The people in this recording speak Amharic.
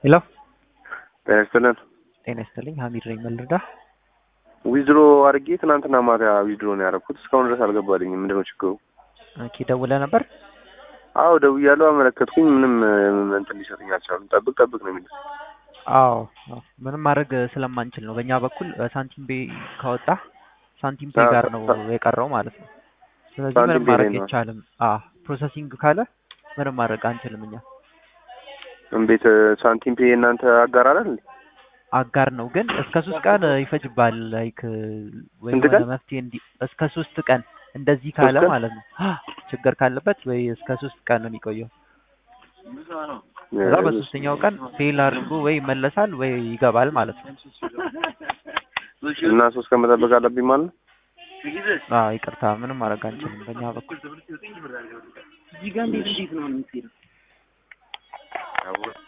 ሄሎ ጤና ይስጥልን። ጤና ይስጥልኝ። ሀሚድ ነኝ። ምን ልርዳህ? ዊዝድሮ አድርጌ ትናንትና ማታ ዊዝድሮ ነው ያደረኩት። እስካሁን ድረስ አልገባልኝም። ምንድነው ችግሩ? ኦኬ ደውለህ ነበር? አዎ ደውያለሁ፣ አመለከትኩኝ። ምንም እንትን ሊሰጡኝ አልቻሉም። ጠብቅ ጠብቅ ነው የሚሉት። አዎ አዎ። ምንም ማድረግ ስለማንችል ነው በእኛ በኩል ሳንቲም ቤ ካወጣ ሳንቲም ፔ ጋር ነው የቀረው ማለት ነው። ስለዚህ ሳንቲም ምንም ፔ ማድረግ ላይ ነው። አይቻልም። አዎ ፕሮሰሲንግ ካለ ምንም ማድረግ አንችልም እኛ። እንዴት ሳንቲም ፔ እናንተ አጋር አይደል? እንዴ? አጋር ነው ግን እስከ ሶስት ቀን ይፈጅባል። ላይክ ወይ ስንት የሆነ ቀን? መፍትሄ እንዲ እስከ ሶስት ቀን እንደዚህ ካለ ቀን? ማለት ነው ችግር ካለበት ወይ እስከ ሶስት ቀን ነው የሚቆየው። ከዛ በሶስተኛው ቀን ፌል አድርጎ ወይ ይመለሳል ወይ ይገባል ማለት ነው። እና ሶስት ቀን መጠበቅ አለብኝ ማለት ነው። አዎ ይቅርታ፣ ምንም ማድረግ አንችልም በእኛ በኩል።